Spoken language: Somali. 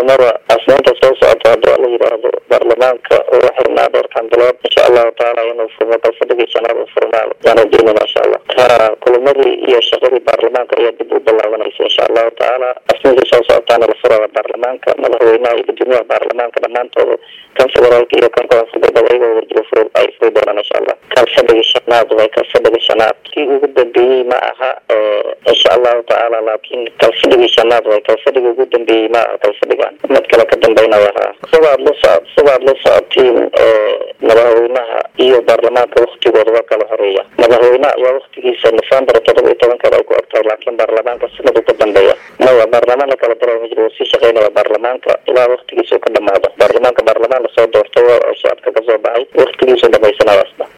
kulamada asnaanta soo socota haddii la yidhaahdo baarlamaanka ugu xirnaa dhowrkan bilood insha allahu tacaala inuu furmo kalfadhigii shanaad u furmaado yaan rajeynayna insha allah ha kulamadii iyo shaqadii baarlamaanka ayaa dib u bilaabanaysa insha allahu tacaala asninkii soo socotaana la furaya baarlamaanka madaxweynaha iyo gudoomiyaha baarlamaanka dhammaantooda kan federaalka iyo kan koonfurbeed ayagoo warjiro fur ay furi doonaan insha allah kalfadhigii shanaad way kalfadhigii shanaad kii ugu dambeeyey ma aha insha allahu tacaala laakiin kalfadhigii shanaad way kalfadhigii ugu dambeeyey ma aha kalfadhigan mid kale ka dambeynaya ha sidaad la socod sidaad la socotiin madaxweynaha iyo baarlamaanka waktigooda waa kala horeeya madaxweynaha ayaa waktigiisa november todoba iyo tobankeeda ay ku egtahay laakiin baarlamaanka sanad uka dambeeya maya baarlamaan la kala daro ma jiro wuu sii shaqeynaya baarlamaanka ilaa waktigiisa uu ka dhamaado baarlamaanka baarlamaan lasoo doortay oo shacabka kasoo baxay waktigiisu dhamaysanaya asna